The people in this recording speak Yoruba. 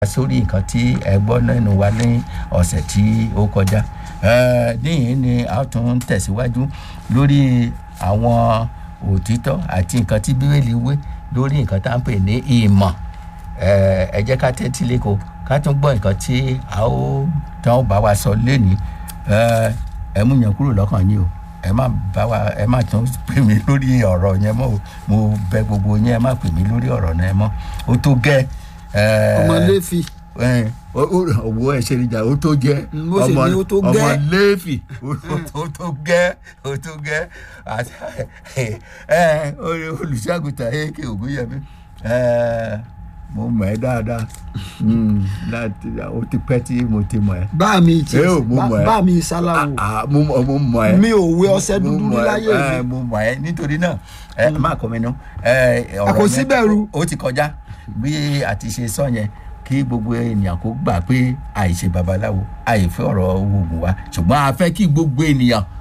sórí nǹkan tí ẹ gbọ́ lẹ́nu wa ní ọ̀sẹ̀ tí ó kọjá níyìn ni a tún tẹ̀síwájú lórí àwọn òtítọ́ àti nǹkan tí bíbélì wé lórí nǹkan tá à ń pè ní ìmọ̀ ẹ jẹ́ ká tẹ́tí lẹ́kọ̀ọ́ ká tún gbọ́ nǹkan tí a ó tán ó bá wa sọ lẹ́ni ẹ mú yẹn kúrò lọ́kàn yín o ẹ má bá wa ẹ má tún pè mí lórí ọ̀rọ̀ yẹn mọ́ o mo bẹ gbogbo yín ẹ má pè mí lórí ọ̀rọ̀ yẹn mọ́ o tó gẹ́ ọmọ lẹ́fì owó ẹsẹ̀ níjà ó tó jẹ́ Mo sì ní ó tó gẹ́. ọmọ lẹ́fì ó tó gẹ́ ó tó gẹ́ olùṣàgùtà èké ògúnyẹmí mo mọ̀ ẹ́ dáadáa Mm, láti ó ti pẹ́ tí mo ti mọ̀ ẹ́ bá mi ti Eh, o, mo mọ̀ ẹ́. bá mi sáláwo Ah, mo mọ̀ mo mọ̀ ẹ́ mi ò wé ọṣẹ mo dúdú mọ̀ ẹ́, láyé ẹ, mi mo mọ̀ ẹ́ nítorí náà ẹ má kọ́ mi nú ẹ, ọ̀rọ̀ kò sí yẹn bẹ̀rù. ó ti kọjá bí a ti ṣe sọ yẹn kí gbogbo ènìyàn kó gbà pé àìṣe babaláwo àìfẹ́ ọ̀rọ̀ oògùn wa ṣùgbọ́n a fẹ́ kí gbogbo ènìyàn